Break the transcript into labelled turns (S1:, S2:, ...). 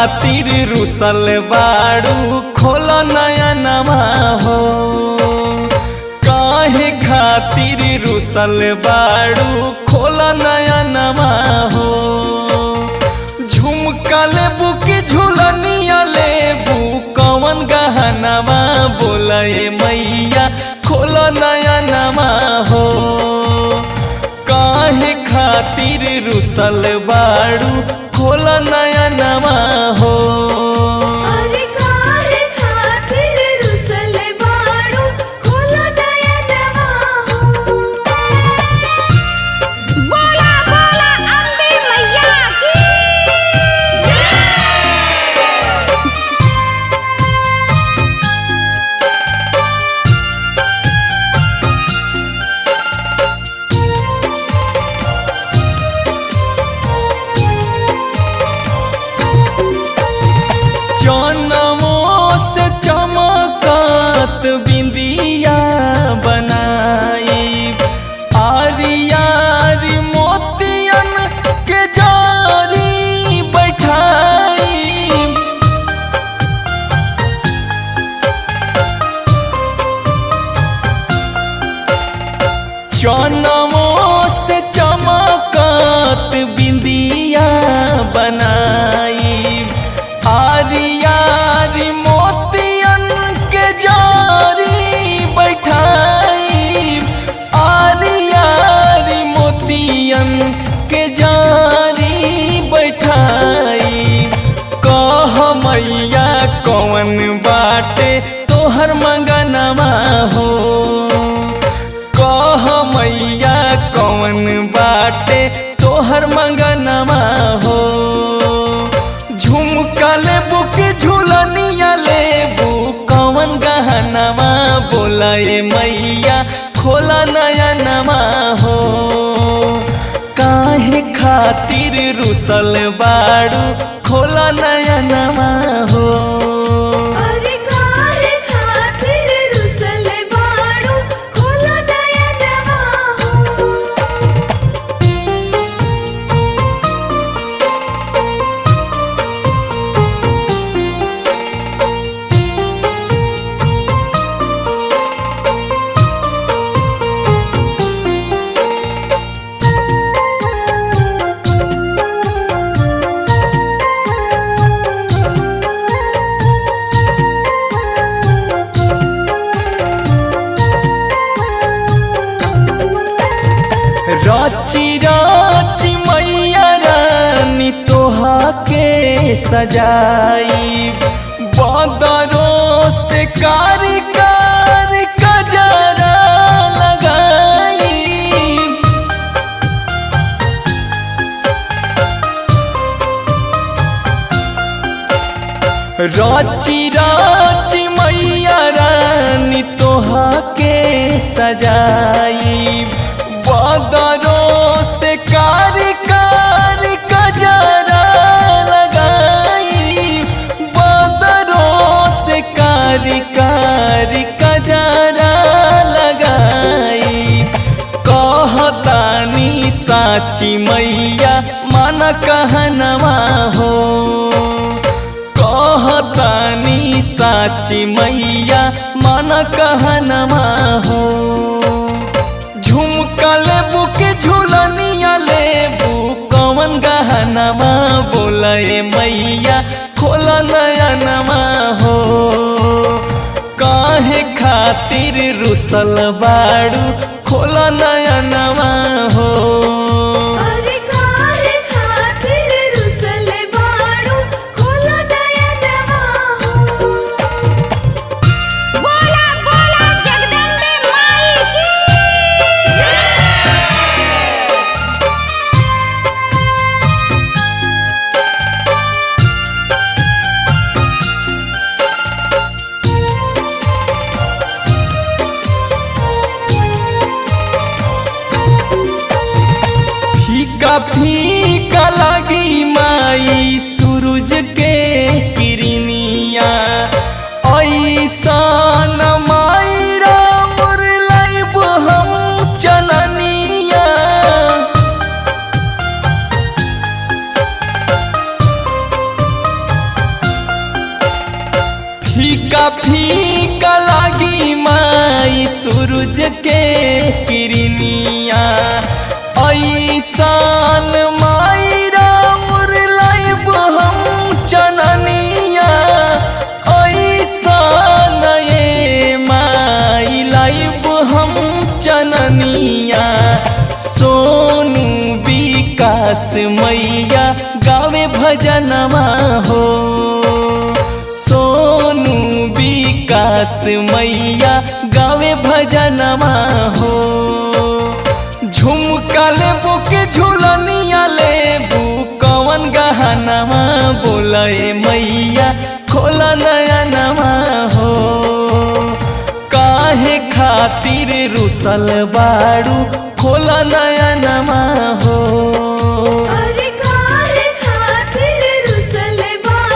S1: खातिर रुसल बाड़ू खोल नया नमा हो काहे खातिर रुसल बाड़ू खोल नया नमा हो झुमका लेबू की झुलनिया लेबू कौन गहनवा बोले मैया खोल नया नमा हो काहे खातिर रुसल बाड़ू खोल नया नमा हो
S2: अरे काहे खातिर रुसल बाड़ू खोला दया नवा हो बोला बोला अम्बे मैया की
S1: चनमो से चमकत बिंदिया बनाई आरियारी मोतियन के जारी बैठाई चनमो से चमकत बिंदिया बनाई आरियारी मोतियन के जारी बैठाई आरियारी मोतियन के जारी बैठाई कह मैया कौन बाटे तोहर मंगनवा हो कह मैया कौन बाटे तोहर मंगनवा हो झुमका लेबू की झुलनिया लेबू कौन गहनवा बोलाए मैया खोला नया नमा हो काहे खातिर रुसल बाड़ू खोला नया नमा हो
S2: अरे काहे खातिर रुसल बाड़ू खोला दया नवा हो
S1: रची रची मैया रानी तोहा के सजाई बदरों से कारी कार कजरा लगाई रची रची मैया रानी तोहा के सजाई बदरों से कारी कारी कजरा लगाई बदरों से कारी कारी कजरा लगाई कहतानी साची मैया मन कहनवा हो कहतानी साची मैया मन कहनवा हो झुमका लेबू के झुलनिया लेबू कौन गहनवा बोले मैया खोला नया नमा हो काहे खातिर रुसल बाड़ू खोला नया नमा हो
S2: अरे काहे खातिर रुसल बाड़ू खोला दया नवा हो बोला बोला जगदम्बे माई की
S1: फीका फीका लगी माई सूरज के किरनिया ऐसन माई रामुर लाइब हम चननिया फीका फीका लागी माई सूरज के किरनिया ऐसान माई राउर लाइब हम चननिया ऐसान ये माई लाइब हम चननिया सोनू विकास मैया गावे भजनमा हो सोनू विकास मैया गावे भजनमा हो झुमका लेबू के झुलनिया लेबू कवन गहनमा बोले मैया खोला नया नमा हो काहे खातिर रुसल बाड़ू खोला नया नमा